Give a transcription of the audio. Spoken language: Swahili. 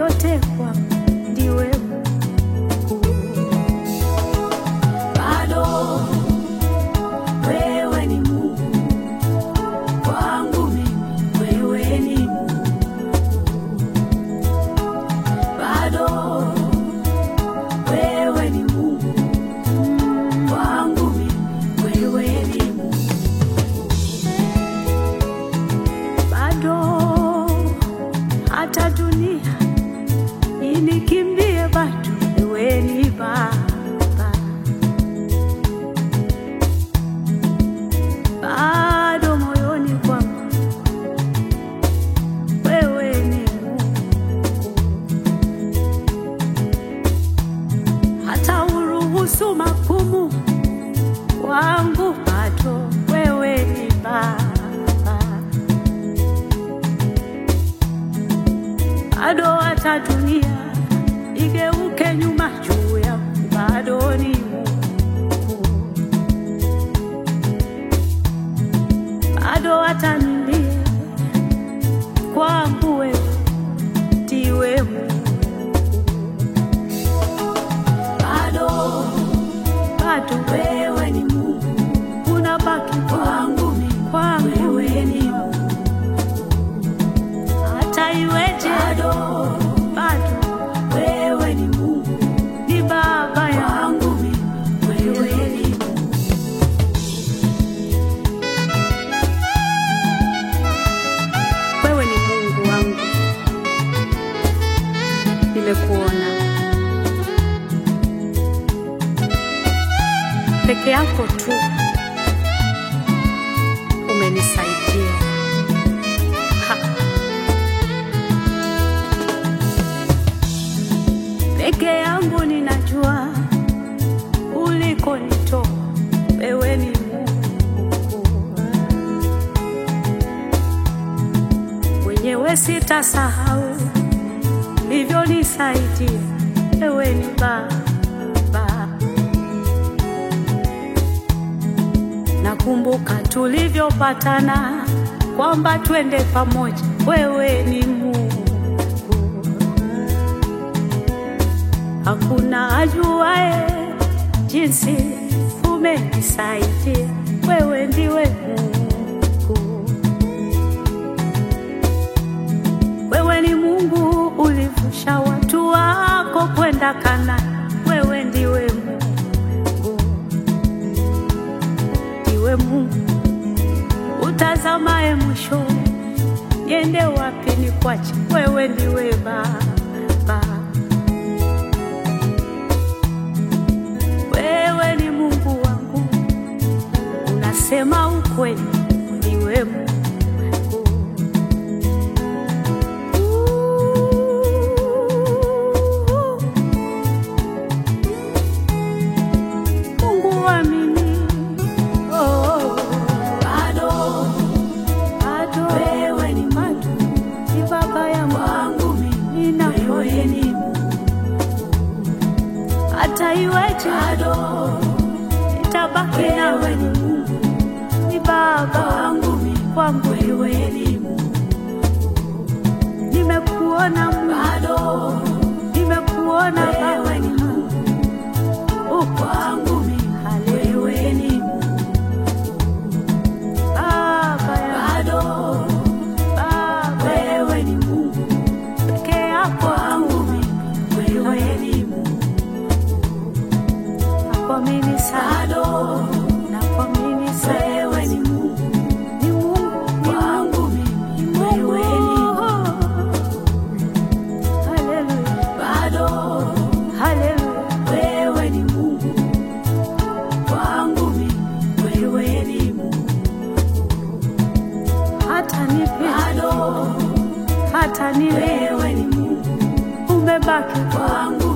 yote kwangu ndiwe Mungu. bado wewe ni Mungu kwangu mimi, wewe ni Mungu bado wewe ni Mungu kwangu mimi, wewe ni Mungu bado hata dunia inikimbie, bado wewe ni Baba. Bado moyoni kwangu wewe ni Mungu, hata uruhusu magumu wangu, bado wewe ni Baba. bado hata dunia igeuke nyuma juu yangu, bado ni Mungu. Bado hata nilie kwangu, wewe ndiwe Mungu. bado Bado wewe ni Mungu unabaki kwangu mimi, kwangu, wewe ni Mungu hata iweje, bado bado wewe ni Mungu ni Baba yangu. kwangu mimi, wewe ni Mungu Wewe ni Mungu wangu, nimekuona peke yako tu, umenisaidia Ha. peke yangu ninajua ulikonitoa, wewe ni Mungu mwenyewe sitasahau ulivyonisaidia, wewe ni Baba. Nakumbuka tulivyopatana kwamba twende pamoja, wewe ni Mungu. Hakuna ajuae jinsi umenisaidia, wewe ndiwe Mungu. Wewe ni Mungu ulivusha watu wako kwenda Kana, wewe ndiwe Mungu, ndiwe Mungu utazamaye mwisho, niende wapi nikwache, wewe ndiwe Baba. Wewe ni Mungu wangu, unasema ukweli, ndiwe Mungu. Mungu wa mimi, oh, bado bado wewe ni bado ni baba yangu, kwangu mimi, wewe ninakuamini ni Mungu hata iweje, bado nitabaki wewe nawe, ni Mungu ni baba kwangu mimi, kwangu, wewe ni Mungu nimekuona Mungu, bado nimekuona wewe Baba, ni Mungu uko kwangu mimi, wewe ni Mungu baba yangu, bado baba wewe ni Mungu peke yako, kwangu mimi, wewe ni Mungu nakuamini sana, bado nakuamini sana, wewe ni Mungu ni Mungu, ni kwangu mimi, wewe ni Mungu Haleluya, bado haleluya, wewe ni Mungu kwangu mimi, wewe ni Mungu hata nipe, bado hata niwe, wewe ni Mungu umebaki kwangu